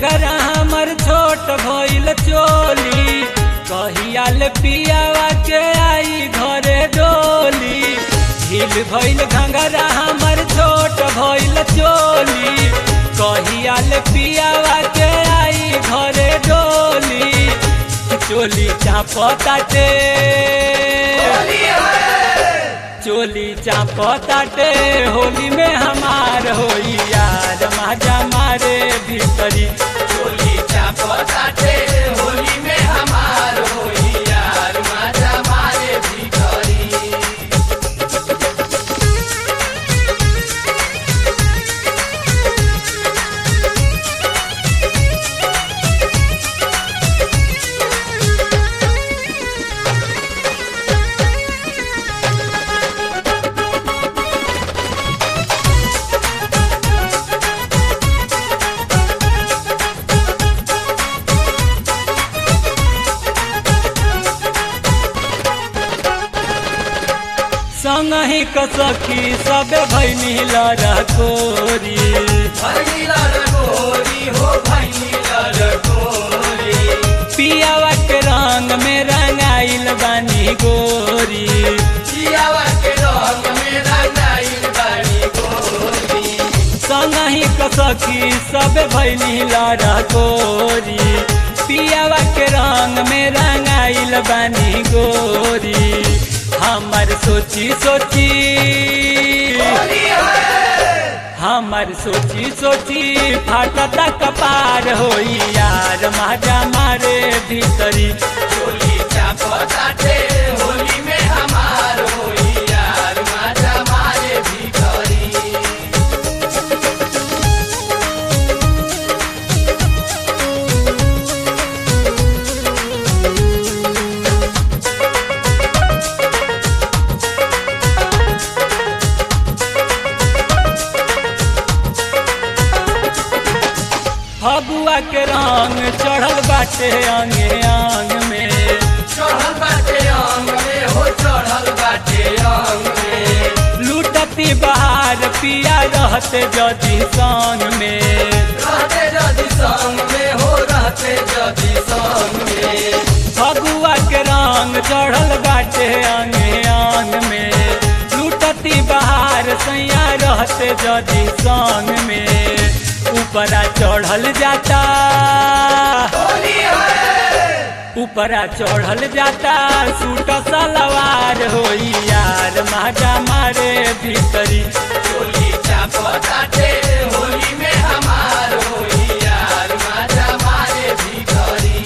घंघरा हमर छोट भइल चोली कहियाल पियावा के आई घरे डोली ढील भइल घंघरा हमर छोट भइल चोली कहियाल पियावा के आई घरे डोली चोली चापताटे चोली चापताटे होली में हमार होई यार माजा मारे भीतरी चोली चापताटे होली में हमार होई यार माजा मारे भिखारी संग ही कसखी सब भैनी लड़कोरी भैनीला रगोरी हो भैनीला रगोरी पियावा के रंग में रंगाइल बानी गोरी जियावा के रंग में रंगाइल बानी गोरी संग ही कसखी सब भैनी लड़कोरी पियावा के रंग में रंगाइल बानी गोरी हमर सोची सोची होली है हमर सोची सोची फाटता कपार होई यार माजा मारे भीतरी चोली चापताटे होली में हमार होई यार माजा मारे भिखारी फगुआ के रंग चढ़ल बाटे अंगे अंग में चढ़ल बाटे अंग में हो चढ़ल बाटे अंग में लूटती बहार पिया रहते जदी संग में रहते जदि संग में हो रहते जदि संग में फगुआ के रंग चढ़ल बाटे अंगे अंग में लूटती बहार सैया रहते जदी संग में ऊपरा चढ़ल जाता होली है ऊपरा चढ़ल जाता सूट सलवार होई यार माजा मारे भीतरी चोली चापताटे होली में हमार होई यार माजा मारे भिखारी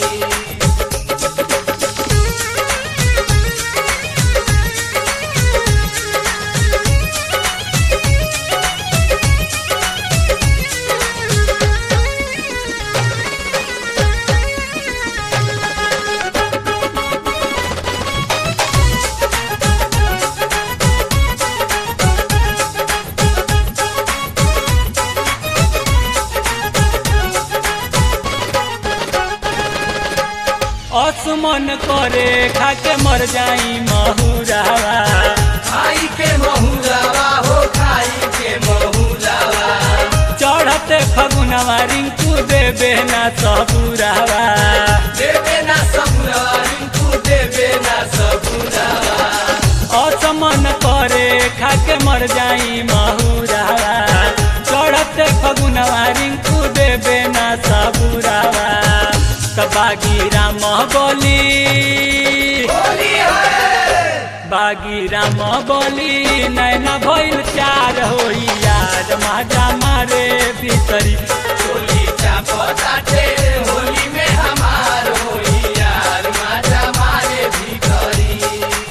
असमन करे खाके मर जाई महुरावा खाई के महुरावा हो खाई के महुरावा चढ़ते फगुनवा रिंकू देबे ना सबुरावा देवे ना सबुरावा रिंकू देवे ना सबुरावा असमन करे खाके मर जाई महुरावा चढ़ते फगुनवा रिंकू देबे ना सबुरावा बागी राम बोली होली है बागी राम बोली नैना भइल चार होई यार माजा मारे भीतरी चोली चापताटे होली में हमार होई यार माजा मारे भिखारी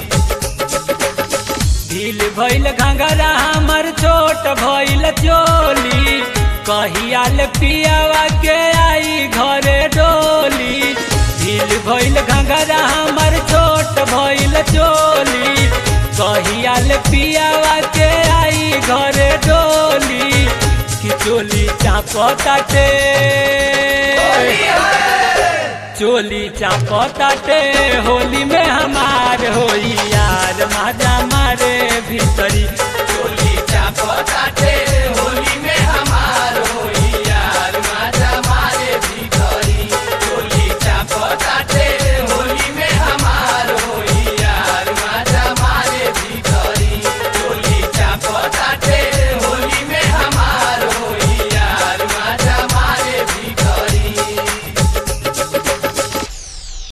ढील भइल घंघरा हमर छोट भइल चोली कहियाल पियावा के आई घरे डोली ढील भइल घंघरा हमर छोट भइल चोली कहियाल पियावा के आई घरे डोली कि चोली चापताटे होली है चोली चापताटे होली में हमार होई यार माजा मारे भीतरी